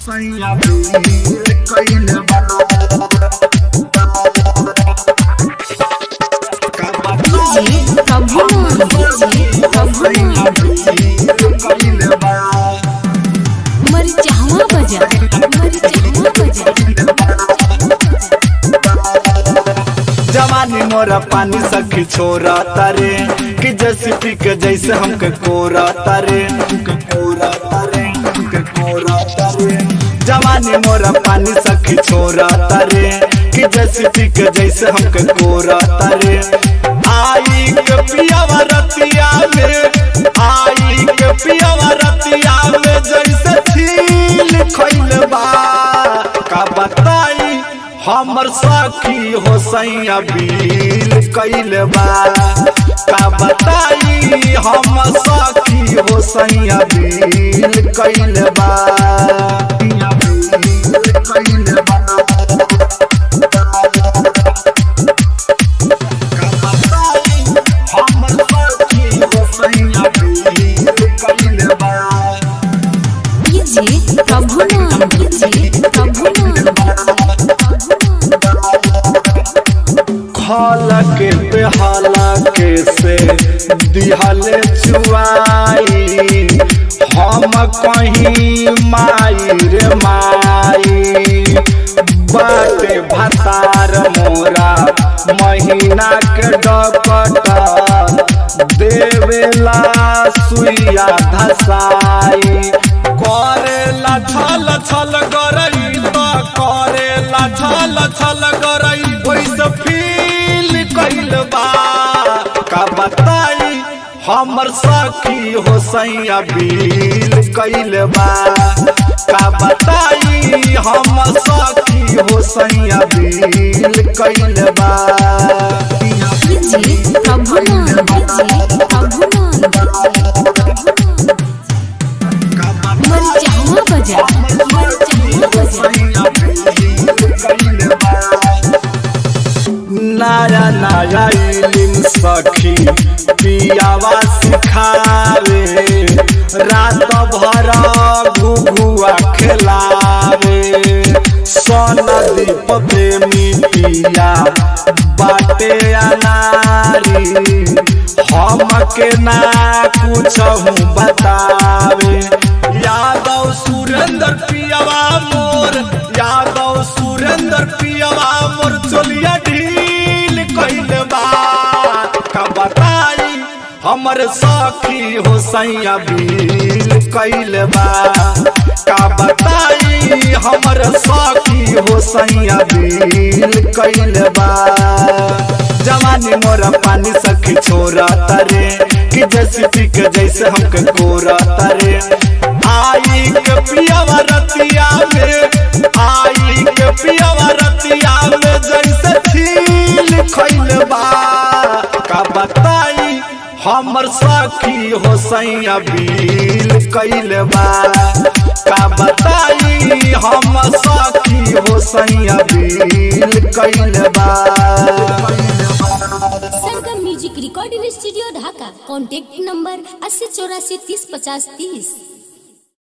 सैया बीर कइले बा का डीजे प्रभुमान डीजे प्रभुमान कइले बा मरिचहवा बजा मरिचहवा बजा जवानी मोरा पानी सखी छोरा तारे कि जैसे पी के जैसे हमके कोरा तारे हमके कोरा तारे हमके कोरा तारे जवानी मोरा पानी सखी छोरा तारे कि जैसे पी के जैसे हमके कोरा तारे आई के पियावा रतिया में आई के पियावा रतिया में जैसे छील खइल बा का बताई हमर सखी हो सैया बील कैल बा का बताई हम सखी हो सैया बील कैल बा सैया बील कैल बा का बताई हमर सखी हो सैया बील कैल बा डीजे प्रभुमान डीजे प्रभुमान खाला के बेहाला के से दिहले चुआई हम कहीं माई रे माई बाटे भतार मोरा महीना के डकट देवेला सुइया धसाई करेला छल छल गरई त करेला छल छल गरई वैसे फील कैल बा का बताई हमर सखी हो सैया बील कैल बा का बताई हम सखी हो सैया बील कैल बा डीजे प्रभुमान डीजे प्रभुमान मरिचहवा बजा मरिचहवा बजा नया नया इलिम सखी पियावा सिखावे रात भर घुघुआ खिलावे सन दीप प्रेमी पिया बाटे अनारी हमके ना कुछ बतावे यादव सुरेंद्र पियावा मोर यादव सुरेंद्र पियावा मोर चोलिया ढील कइल बा का बताई हमर सखी हो सैया बील कइल बा का बताई हमर सखी हो सैया बील कइल बा जवानी मोरा पानी सखी छोरा तारे कि जैसे पी के जैसे हमके कोरा तारे आई के पियावा रतिया में आई के पियावा रतिया में जैसे छील खइल बा का बताई हमर सखी हो सैया बील कइल बा का बताई हम सखी हो सैया बील कइल बा Sargam music recording studio Dhaka contact number अस्सी चौरासी तीस पचास तीस